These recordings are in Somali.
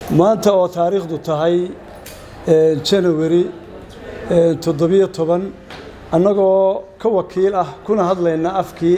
maanta oo taariikhdu tahay janawari toddobiyo toban annagoo ka wakiil ah kuna hadlayna afkii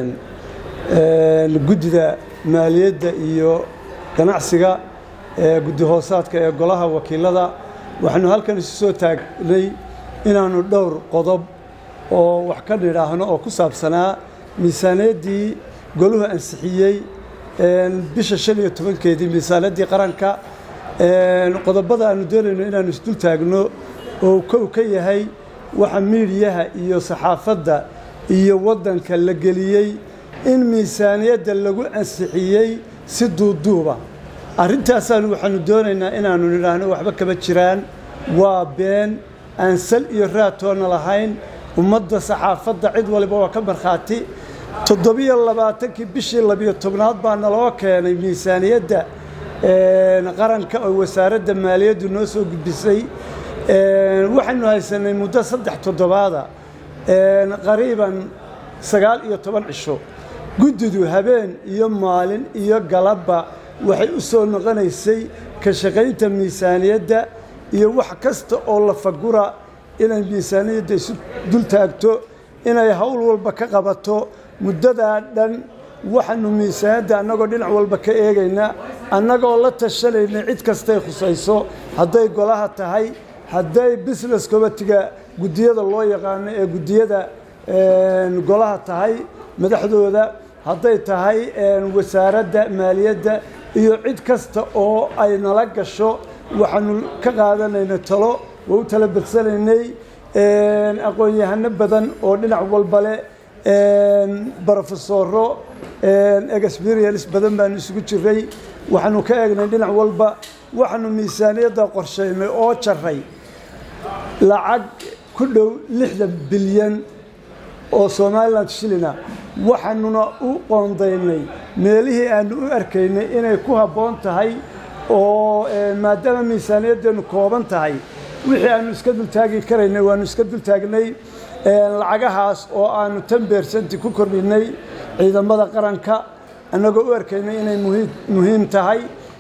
guddida maaliyadda iyo ganacsiga guddi hoosaadka ee golaha wakiilada waxaanu halkan isu soo taagnay inaannu dhowr qodob oo wax ka nidhaahno oo ku saabsanaa miisaaniyaddii goluhu ansixiyey bisha shan iyo tobankeedii miisaaniyaddii qaranka qodobada aanu doonayno inaannu isdul taagno oo kow ka yahay waxa miidiyaha iyo saxaafadda iyo waddanka la geliyey in miisaaniyadda lagu ansixiyey si duuduuba arrintaasaanu waxaanu doonaynaa inaannu nidhaahno waxba kama jiraan waa been aan sal iyo raatoona lahayn ummadda saxaafadda cid waliba waa ka markhaati toddobiyo labaatankii bishii labiyo tobnaad baa naloo keenay miisaaniyadda qaranka oo wasaaradda maaliyaddu noo soo gudbisay waxaynu haysanay muddo saddex toddobaada qariiban sagaal iyo toban cisho guddidu habeen iyo maalin iyo galabba waxay u soo noqonaysay ka shaqaynta miisaaniyadda iyo wax kasta oo la fagura inay miisaaniyadda isu dul taagto inay howl walba ka qabato muddadaa dhan waxaanu miisaaniyadda annagoo dhinac walba ka eegayna annagoo la tashanayna cid kastay khusayso hadday golaha tahay hadday business committiga guddiyada loo yaqaano ee guddiyada golaha tahay madaxdooda hadday tahay wasaaradda maaliyadda iyo cid kasta oo ay nala gasho waxaanu ka qaadanayna talo waa u tala bedsanaynay aqoon-yahano badan oo dhinac walba leh brofesoro experience badan baanu isugu jiray waxaanu ka eegnay dhinac walba waxaanu miisaaniyadda qorshaynay oo jaray lacag ku dhow lixdan bilyan oo somalilan shilina waxaanuna u qoondaynay meelihii aanu u arkaynay inay ku habboon tahay oo maadaama miisaaniyaddeenu kooban tahay wixii aanu iska dultaagi karaynay waanu iska dultaagnay lacagahaas oo aanu tan beersanti ku kordhinay ciidamada qaranka annagoo u arkaynay inay muhiim tahay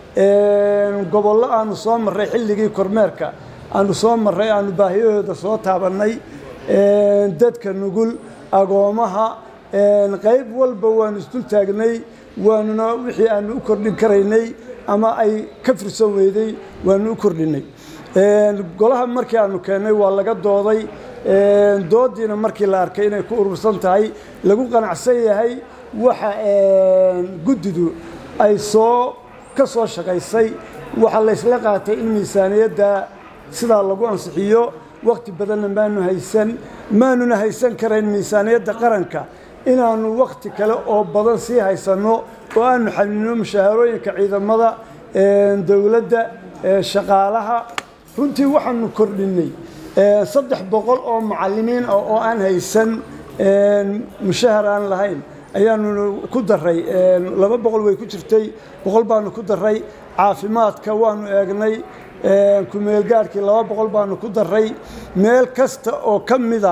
gobollo aanu soo marray xilligii kormeerka aanu soo marray aanu baahiyahooda soo taabannay dadka nugul agoomaha qayb walba waanu isdul taagnay waanuna wixii aanu u kordhin karaynay ama ay ka fursan weyday waanu u kordhinay golaha markii aanu keennay waa laga dooday doodiina markii la arkay inay ku urursan tahay lagu qanacsan yahay waxa guddidu ay soo ka soo shaqaysay waxaa laysla qaatay in miisaaniyadda sidaa lagu ansixiyo wakhti badanna maanu haysan maanuna haysan karayn miisaaniyadda qaranka inaannu wakhti kale oo badan sii haysanno oo aanu xalinno mushaharooyinka ciidamada dowladda shaqaalaha runtii waxaanu kordhinnay saddex boqol oo macallimiin ah oo aan haysan mushahar aan lahayn ayaanu ku daray laba boqol way ku jirtay boqol baanu ku daray caafimaadka waanu eegnay kumeelgaadhkii laba boqol baanu ku daray meel kasta oo ka mida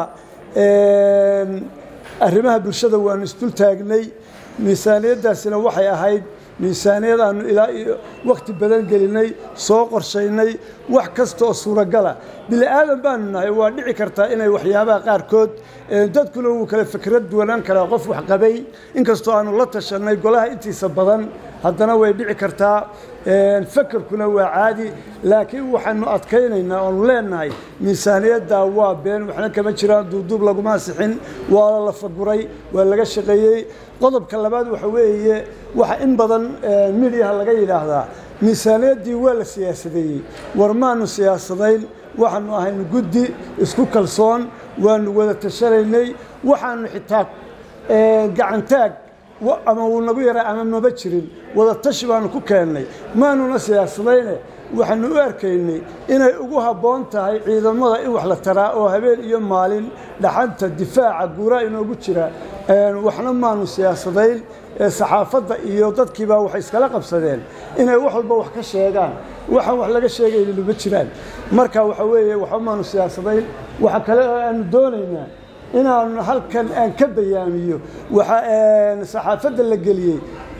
arrimaha bulshada waanu isdul taagnay miisaaniyaddaasina waxay ahayd miisaaniyad aanu ilaa iyo wakhti badan gelinay soo qorshaynay wax kasta oo suuragala bini aadan baanu nahay waa dhici kartaa inay waxyaabaha qaarkood dadkuna wuu kale fikrad duwanaan karaa qof wax qabay inkastoo aanu la tashanay golaha intiisa badan haddana way dhici kartaa fakerkuna waa caadi laakiin waxaanu adkaynaynaa oonu leenahay miisaaniyadda waa been waxna kama jiraan duuduub laguma ansixin waa la faguray waa laga shaqeeyey qodobka labaad waxa weeye waxa in badan midiyaha laga yidhaahdaa miisaaniyaddii waa la siyaasadeeyey war maanu siyaasadayn waxaanu ahaynu guddi isku kalsoon waanu wada tashanaynay waxaanu xitaa gacantaag ama wuu nagu yaraa ama maba jirin wada tashi baanu ku keennay maanuna siyaasadayne waxaanu u arkaynay inay ugu habboon tahay ciidamada in wax la taraa oo habeen iyo maalin dhaxanta difaaca guuraa inoogu jira waxna maanu siyaasadayn saxaafadda iyo dadkiibaa waxay iskala qabsadeen inay wax walba wax ka sheegaan waxaan wax laga sheegaynin uma jiraan marka waxa weeye waxba maanu siyaasadayn waxa kale oo aanu doonaynaa inaan halkan aan ka bayaamiyo waxa saxaafadda la geliyey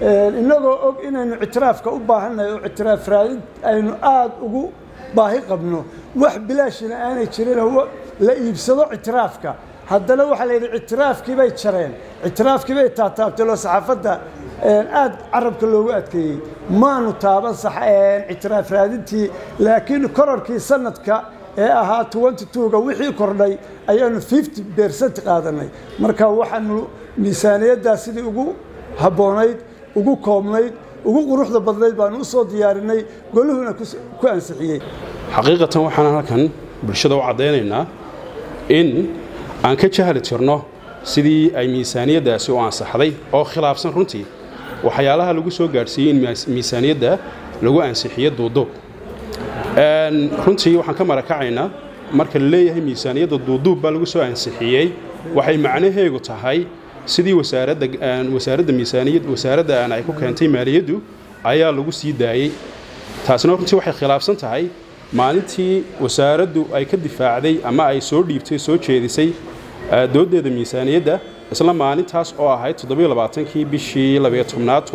innagoo og inaynu ictiraafka u baahannahay oo ictiraaf raadin aynu aada ugu baahi qabno wax bilaashina aanay jirinoo la iibsado ictiraafka haddana waxaa la yidhi ictiraafkii bay jareen ictiraafkii bay taataabtay loo saxaafadda aad carabka loogu adkeeyey maanu taaban ictiraaf raadintii laakiin korarkii sanadka ee ahaa ga wixii kordhay ayaanu bercent qaadanay marka waxaanu miisaaniyaddaa sidii ugu habboonayd ugu koobnayd ugu quruxda badnayd baanu u soo diyaarinay goluhuna ku ansixiyey xaqiiqatan waxaan halkan bulshada u caddaynaynaa in aan ka jahli tirno sidii ay miisaaniyaddaasi u ansaxday oo khilaafsan runtii waxyaalaha lagu soo gaadhsiiyey in miisaaniyadda lagu ansixiyo duuduub runtii waxaan ka marakacaynaa marka la leeyahay miisaaniyadda duuduub baa lagu soo ansixiyey waxay macnaheegu tahay sidii wasaaradda miisaaniyad wasaaradda ay ku keentay maaliyaddu ayaa lagu sii daayey taasina runtii waxay khilaafsan tahay maalintii wasaaraddu ay ka difaacday ama ay soo dhiibtay soo jeedisay dooddeeda miisaaniyadda isla maalintaas oo ahayd toddobaaaankii bishii labyotobnaad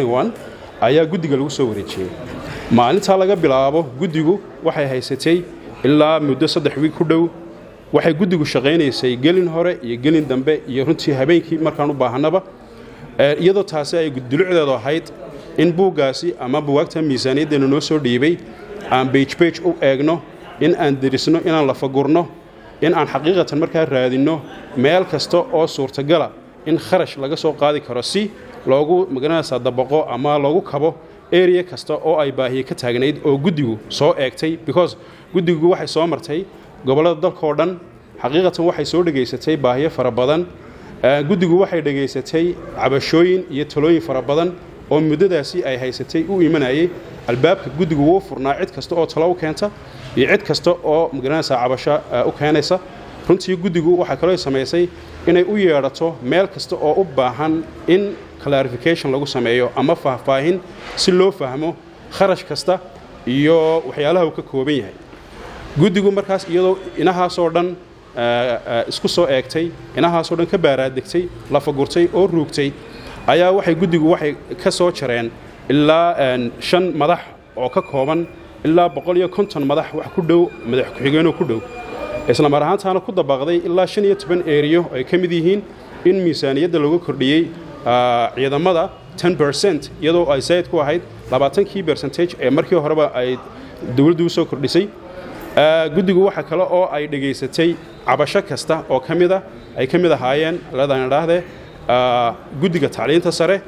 ayaa guddiga lagu soo wareejiyey maalintaa laga bilaabo guddigu waxay haysatay ilaa muddo saddex wiig ku dhow waxay guddigu shaqaynaysay gelin hore iyo gelin dambe iyo runtii habeenkii markaan u baahannaba iyadoo taasi ay dulucdeedu ahayd in buuggaasi ama buwaagta miisaaniyaddeenu noo soo dhiibay aan beijbeij u eegno in aan derisno inaan lafagurno in aan xaqiiqatan markaa raadinno meel kasta oo suurtagala in kharash laga soo qaadi karo si loogu magaranaysaa dabaqo ama loogu kabo area kasta oo ay baahiye ka taagnayd oo guddigu soo eegtay because guddigu waxay soo martay gobollada dalkaoo dhan xaqiiqatan waxay soo dhegaysatay baahiyo fara badan guddigu waxay dhegaysatay cabashooyin iyo talooyin fara badan oo muddadaasi ay haysatay u imanayay albaabka guddigu wuu furnaa cid kasta oo talo u keenta iyo cid kasta oo magaranaysaa cabasho u keenaysa runtii guddigu waxaa kaloo samaysay inay u yeedhato meel kasta oo u baahan in clarification lagu sameeyo ama faahfaahin si loo fahmo kharash kasta iyo waxyaalaha uu ka kooban yahay guddigu markaas iyadoo inahaasoo dhan isku soo eegtay inahaasoo dhan ka baaraadegtay lafagurtay oo ruugtay ayaa waxay guddigu waxay ka soo jareen ilaa shan madax oo ka kooban ilaa boqol iyo konton madax wax ku dhow madax ku-xigeenoo ku dhow isla mar ahaantaana ku dabaqday ilaa shan iyo toban eriyo ay ka mid yihiin in miisaaniyadda lagu kordhiyey ciidamada ten bercent iyadoo ay sayd ku ahayd labaatankii bercentage ee markii horeba ay dowladdu u soo kordhisay guddigu waxa kale oo ay dhegaysatay cabasho kasta oo ka mida ay ka mid ahaayeen ladan idhaahdee guddiga tacliinta sare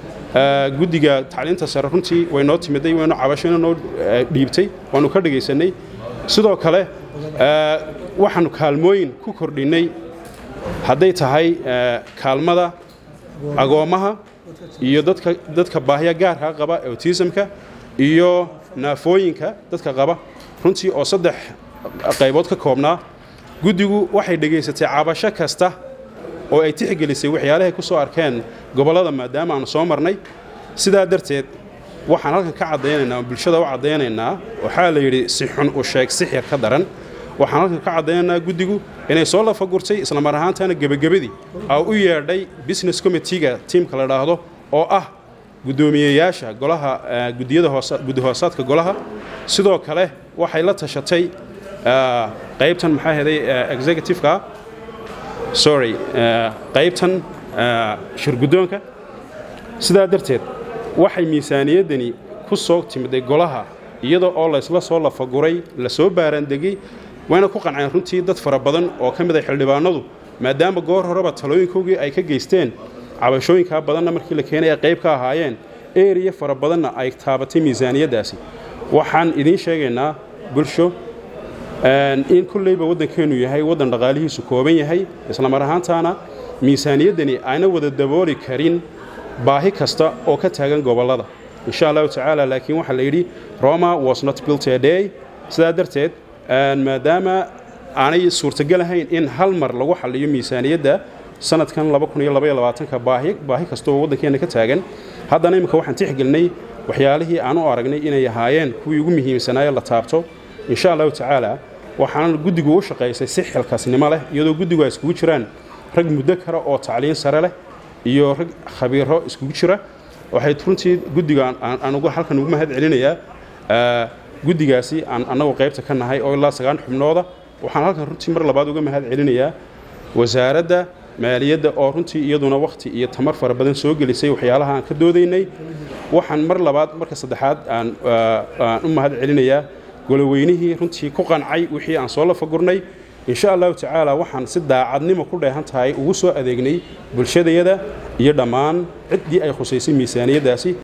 guddiga tacliinta sare runtii way noo timiday waynu cabashona noo dhiibtay waanu ka dhegaysanay sidoo kale waxaanu kaalmooyin ku kordhinnay hadday tahay kaalmada agoommaha iyo dadka dadka baahya gaarka qaba autismka iyo naafooyinka dadka qaba runtii oo saddex qaybood ka koobnaa guddigu waxay dhegaysatay cabasho kasta oo ay tixgelisay waxyaalahay ku soo arkeen gobollada maadaama aanu soo marnay sidaa darteed waxaan halkan ka caddaynaynaa bulshada u caddaynaynaa waxaa la yidhi si xun u sheeg sixir ka daran waxaan halkan ka caddaynaynaa guddigu inay soo lafagurtay isla mar ahaantaana gebagabadii aa u yeedhay business committeega tiimka la dhaahdo oo ah guddoomiyeyaasha golaha gudiyada guddi hoosaadka golaha sidoo kale waxay la tashatay qaybtan maxaa heday executiveka sorry qaybtan shirguddoonka sidaa darteed waxay miisaaniyaddani ku soo timiday golaha iyada oo laysla soo lafaguray la soo baaraandegey wayna ku qanceen runtii dad fara badan oo ka mid a xildhibaanadu maadaama goor horeba talooyinkoogii ay ka geysteen cabashooyinkaa badanna markii la keenay ay qayb ka ahaayeen eriya fara badanna ay taabatay miisaaniyaddaasi waxaan idiin sheegaynaa bulsho in kulleyba waddankeennu yahay waddan dhaqaalihiisu kooban yahay isla mar ahaantaana miisaaniyaddani ayna wada dabooli karin baahi kasta oo ka taagan gobollada insha allahu tacaala laakiin waxaa la yidhi roma was not built a day sidaa darteed maadaama aanay suurtagal ahayn in hal mar lagu xalliyo miisaaniyadda sanadkan ka baahi kasta oo waddankeenna ka taagan haddana imminka waxaan tixgelinay waxyaalihii aan u aragnay inay ahaayeen kuwii ugu muhiimsanaaye la taabto insha allahu tacaala waxaana guddigu u shaqaysay si xilkaasnimo leh iyadoo guddigu ay iskugu jiraan rag muddo kale oo tacliin sare leh iyo rag khabiiro iskugu jira waxay runtii guddiga anugu halkan ugu mahad celinayaa guddigaasi aan annagoo qaybta ka nahay oo ilaa sagaan xubnooda waxaan halkan runtii mar labaad uga mahad celinayaa wasaaradda maaliyadda oo runtii iyaduna wakhti iyo tamar fara badan soo gelisay waxyaalaha aan ka doodaynay waxaan mar labaad marka saddexaad aan u mahad celinayaa goloweynihii runtii ku qancay wixii aan soo lafagurnay insha allahu tacaala waxaan si daacadnimo ku dheehan tahay ugu soo adeegnay bulshadayada iyo dhammaan ciddii ay khusaysay miisaaniyaddaasi